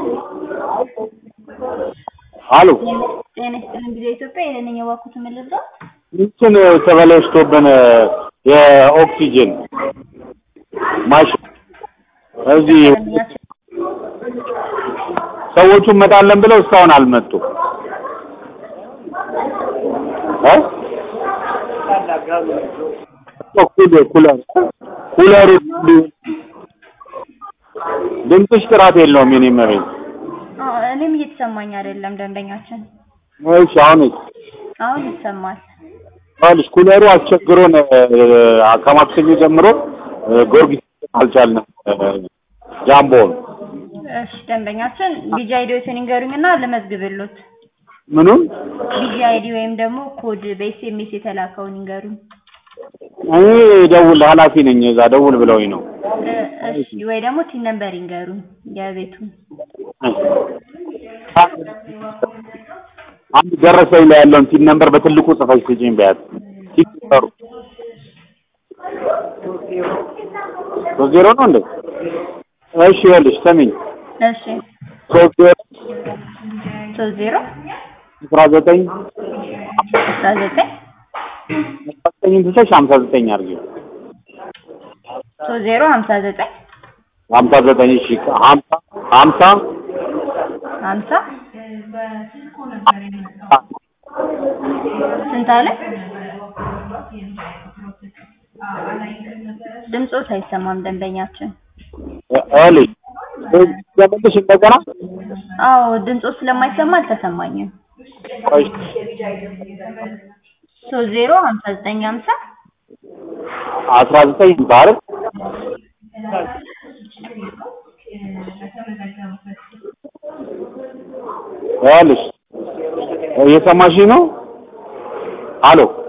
አሉ ጤና ይስጥልን ጊዜ ኢትዮጵያ ይሄንን የዋኩት ምልዛ እንትን ተበላሽቶብን የኦክሲጅን ማሽን እዚህ ሰዎቹ እንመጣለን ብለው እስካሁን አልመጡም። እ ኩለር ኩለር ኩለሩ ድምፅሽ ጥራት የለውም የኔ መቤት። እኔም እየተሰማኝ አይደለም ደንበኛችን። እሺ አሁንስ አሁን ይሰማል። ይኸውልሽ ኩለሩ አስቸግሮን ከማክሰኞ ጀምሮ ጊዮርጊስ አልቻልንም ጃምቦን እሺ ደንበኛችን ቢጂ አይዲዎትን ይንገሩኝና ልመዝግብሎት። ምኑን ቢጂ አይዲ ወይም ደግሞ ኮድ በኤስኤምኤስ የተላከውን ይንገሩኝ። እኔ ደውል ኃላፊ ነኝ እዛ ደውል ብለውኝ ነው። እሺ ወይ ደግሞ ቲን ነምበር ይንገሩኝ የቤቱን። አንድ ደረሰኝ ላይ ያለውን ቲን ነምበር በትልቁ ጽፈሽ ስጪኝ በያት። ቲን ነምበሩ ሶስት ዜሮ ነው እንዴ? እሺ ይኸውልሽ ስሚኝ እሺ ሶስት ዜሮ ሶስት ዜሮ አስራ ዘጠኝ አስራ ዘጠኝ አስራ ዘጠኝን ትተሽ ሀምሳ ዘጠኝ አድርጊው። ሶስት ዜሮ ሀምሳ ዘጠኝ ሀምሳ ዘጠኝ እሺ ሀምሳ ሀምሳ ሀምሳ ስንት አለ? ድምፆት አይሰማም ደንበኛችን። እልሽ ዘመንሽ እንደገና አዎ ድምፆ ስለማይሰማ አልተሰማኝም። ቆይ ሶስት ዜሮ ሀምሳ ዘጠኝ ሀምሳ አስራ ዘጠኝ ሀምሳ አይደል? ይኸውልሽ እየሰማሽኝ ነው? አሎ